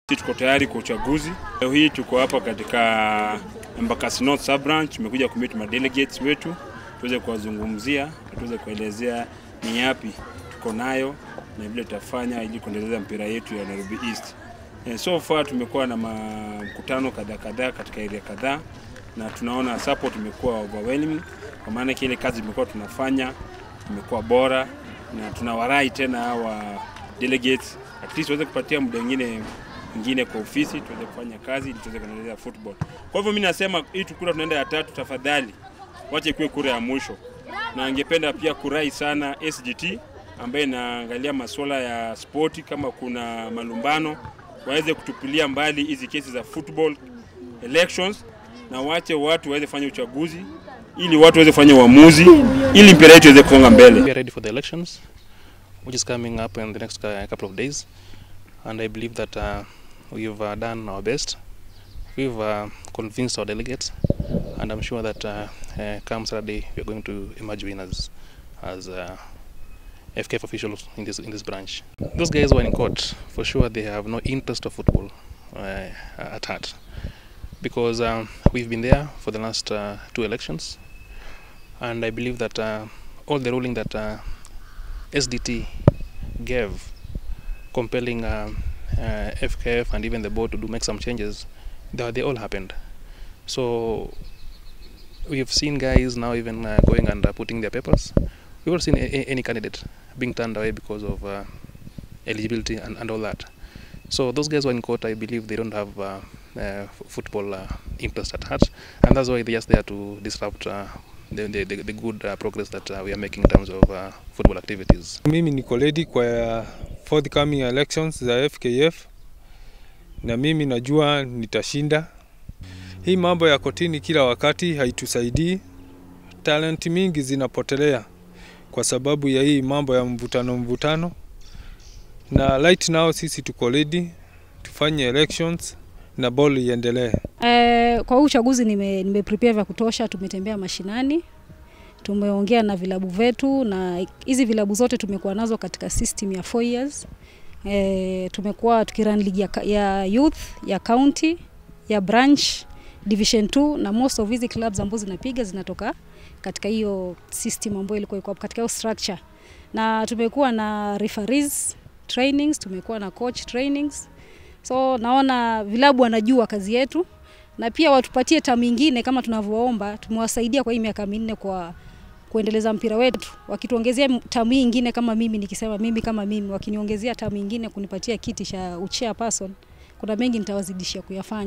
Tuko tayari kwa uchaguzi. Leo hii tuko hapa katika Embakasi North Sub Branch, tumekuja kumit ma delegates wetu tuweze kuwazungumzia na tuweze kuelezea ni yapi tuko nayo na vile tutafanya ili kuendeleza mpira yetu ya Nairobi East. Eh, so far tumekuwa na ma- mkutano kadhaa kadhaa katika area kadhaa na tunaona support imekuwa overwhelming, kwa maana kile kazi imekuwa tunafanya imekuwa bora, na tunawarai tena hawa delegates at least waweze kupatia muda mwingine mwingine kwa ofisi tuweze kufanya kazi ili tuweze kuendeleza football. Kwa hivyo mimi nasema hii tukura tunaenda ya tatu, tafadhali wache kuwe kura ya mwisho, na angependa pia kurai sana SGT ambaye inaangalia masuala ya spoti, kama kuna malumbano waweze kutupilia mbali hizi kesi za football elections, na wache watu waweze fanya uchaguzi ili watu waweze kufanya uamuzi ili mpira yetu iweze kusonga mbele. We are ready for the elections, which is coming up in the next uh, couple of days, and I believe that uh, we've uh, done our best. We've uh, convinced our delegates, and I'm sure that uh, uh, come Saturday we are going to emerge winners as uh, FKF officials in this in this branch. Those guys were in court for sure. They have no interest of football uh, at heart, because um, we've been there for the last uh, two elections, and I believe that uh, all the ruling that uh, SDT gave, compelling uh, uh, FKF and even the board to do make some changes, they, they all happened. So we've seen guys now even uh, going and uh, putting their papers. We've not seen a, a- any candidate being turned away because of uh, eligibility and, and all that. So those guys were in court. I believe they don't have uh, uh, f- football uh, interest at heart, and that's why they're just there to disrupt uh, the, the, the, the good uh, progress that uh, we are making in terms of uh, football activities. Mimi niko ready kwa forthcoming elections za FKF na mimi najua nitashinda. Hii mambo ya kotini kila wakati haitusaidii. Talent mingi zinapotelea kwa sababu ya hii mambo ya mvutano mvutano, na right now sisi tuko ready tufanye elections na ball iendelee. Eh, kwa huu uchaguzi nime, nime prepare vya kutosha. Tumetembea mashinani, tumeongea na vilabu vetu, na hizi vilabu zote tumekuwa nazo katika system ya 4 years. Eh, tumekuwa tukirun ligi ya, ka- ya youth ya county ya branch division 2 na most of hizi clubs ambazo zinapiga zinatoka katika hiyo system ambayo ilikuwa iko hapo, katika hiyo structure, na tumekuwa na referees trainings, tumekuwa na coach trainings, so naona vilabu wanajua kazi yetu na pia watupatie tamu ingine kama tunavyoomba. Tumewasaidia kwa hii miaka minne kwa kuendeleza mpira wetu, wakituongezea tamu hii ingine, kama mimi nikisema mimi kama mimi, wakiniongezea tamu ingine kunipatia kiti cha uchairperson, kuna mengi nitawazidishia kuyafanya.